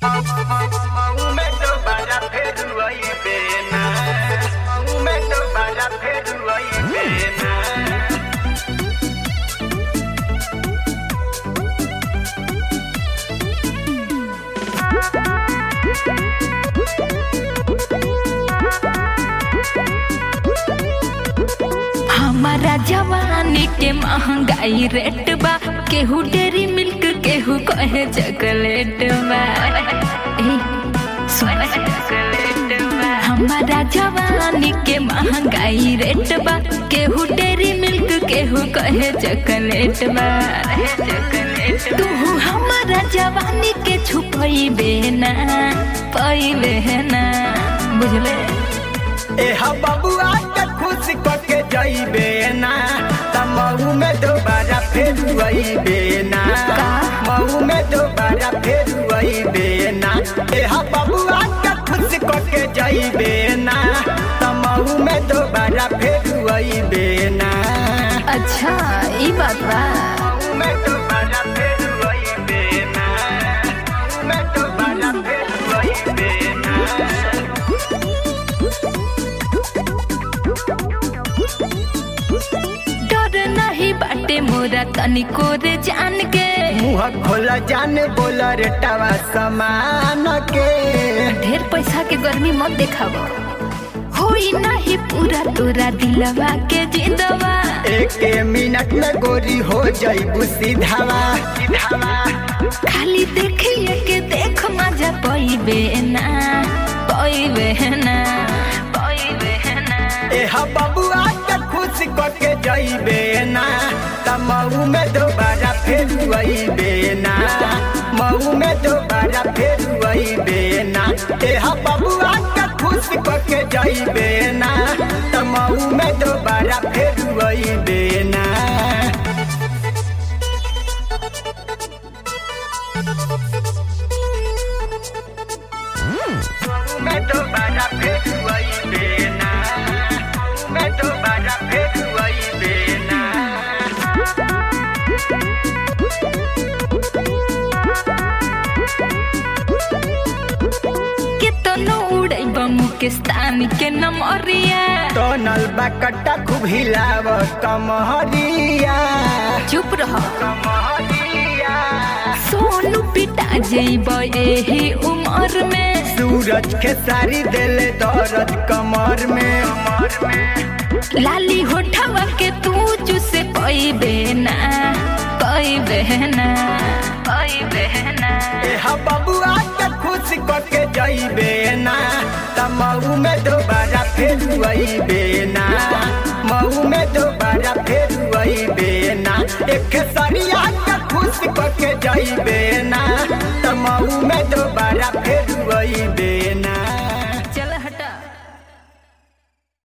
Momento para Perú y pena. Momento para Perú y pena. हमारा जवानी के महंगाई रेट बा केहू डेरी मिल्क केहू कहे चॉकलेट बा ए, सुन हमारा जवानी के महंगाई रेट बा केहू डेरी मिल्क केहू कहे चॉकलेट बा तू हमारा जवानी के छुपैबे ना पैबे ना बुझले ए हा बबुआ के खुश क के जइबे ना त मऊ में दोबारा फेर अइबे ना मऊ में दोबारा फेर अइबे ना ए हा बबुआ के खुश क के जइबे ना त मऊ में दोबारा फेर अइबे ना अच्छा ई बात बा मऊ में दोबारा फेर अइबे ना मऊ में दोबारा फेर अइबे ना डर नहीं बाटे मोरा तनिको रे जान के मुँह खोला जान बोला रे टावा समान के ढेर पैसा के गर्मी मत देखाव होई नहीं पूरा तोरा दिलवा के जिंदवा एक मिनट में गोरी हो जाइबू सीधावा सीधावा खाली देखिए के देख मजा पैबे ना पैबे ना पैबे ना ए हा बबुआ के खुश क के जइबे ना त मऊ में दोबारा फेर अइबे ना मऊ में दोबारा फेर अइबे ना ए हा बबुआ के खुश क के जइबे ना त मऊ में दोबारा फेर अइबे ना मैं दोबारा फेर अइबे ना मैं दोबारा फेर अइबे ना केतनो उड़ैब मुकेस्तान के नमरिया टनल बा कट्टा खूब हिलाव कमहरिया चुप रह कमहरिया सोनू पिटा जइब एही उमर में सूरज के सारी देले दर्द कमर में कमर में लाली होठवा के तू चुसे पैबे ना पैबे ना पैबे ना ए हा बबुआ के खुश क के जइबे ना त मऊ में दोबारा फेर अइबे ना मऊ में दोबारा फेर अइबे ना एक सरिया के खुश क के जइबे ना त मऊ में दोबारा फेर